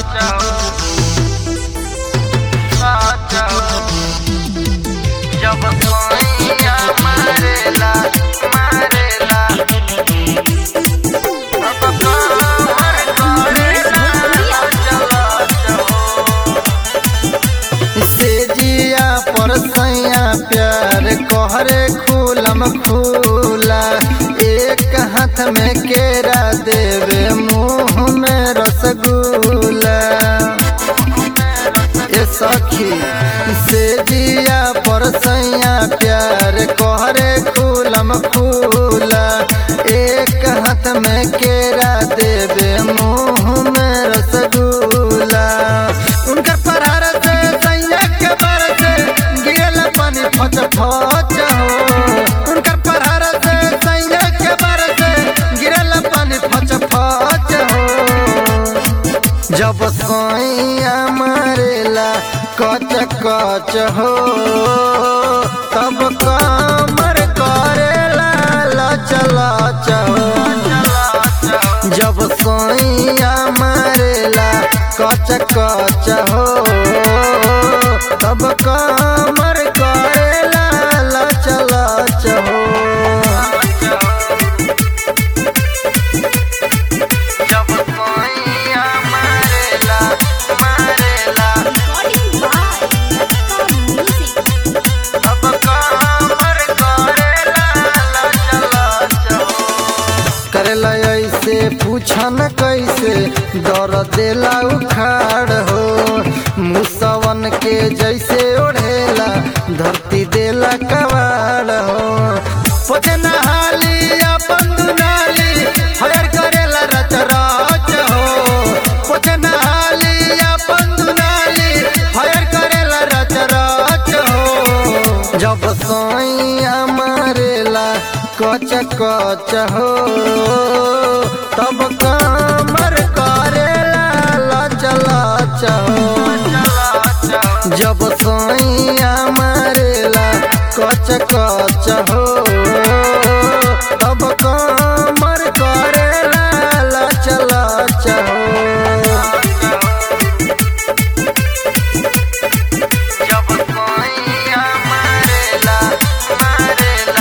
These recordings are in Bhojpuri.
जब सोइया मारेला मारेला अब कमर करेला चला से जिया पर सैया प्यार कहरे खुलम खुला एक हाथ में केरा देवे मुंह में रसगुल्ला ए सखी से जिया पर सैया प्यार कहरे खुलम खुला एक हाथ में केरा देवे मुंह में रसगुल्ला उनकर फरार से सैया के बार से गिरल पानी फच फच हो उनकर फरार से सैया के बार से गिरल पानी फच फच हो जब सोइया मारेला कच कच हो तब कमर करेला लच लच हो जब सोइया मारेला कच कच हो तब कमर करेला लच लच हो जब सोइया मारेला मारेला अब कमर करेला लच लच हो करेला ऐसे पूछन कैसे दर देला उखाड़ हो मुसवन के जैसे ओढ़ेला धरती देला कवाड़ हो पोछे नहाली अपन दुनाली हयर करेला रच रच हो पोछे नहाली अपन दुनाली हयर करेला रच रच हो जब सोइया मारेला कच कच हो तब कमर करेला लच लच हो जब सोइया मारेला कच कच हो तब कमर करेला लच लच हो जब सोइया मारेला मारेला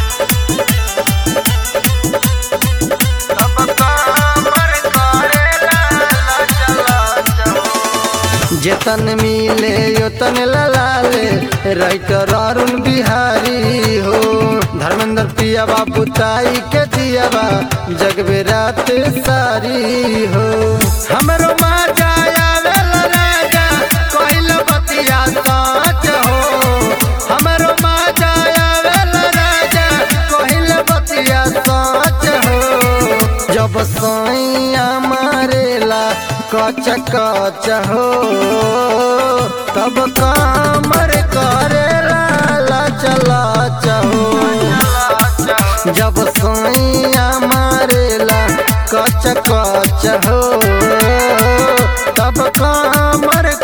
अब कमर करेला लच लच हो जेतन मिले योतन ललाले राइटर अरुण बिहारी हो धर्मेंद्र पिया बाबू ताई के दियाबा जगबे रात सारी हो हमरो माँ जाया वेला राजा कोइल बतिया साच हो हमरो माँ जाया वेला राजा कोइल बतिया साच हो जब सोइया मारेला कच कच हो तब कमर करेला लच लच हो जब सोइया मारेला कच कच हो तब कमर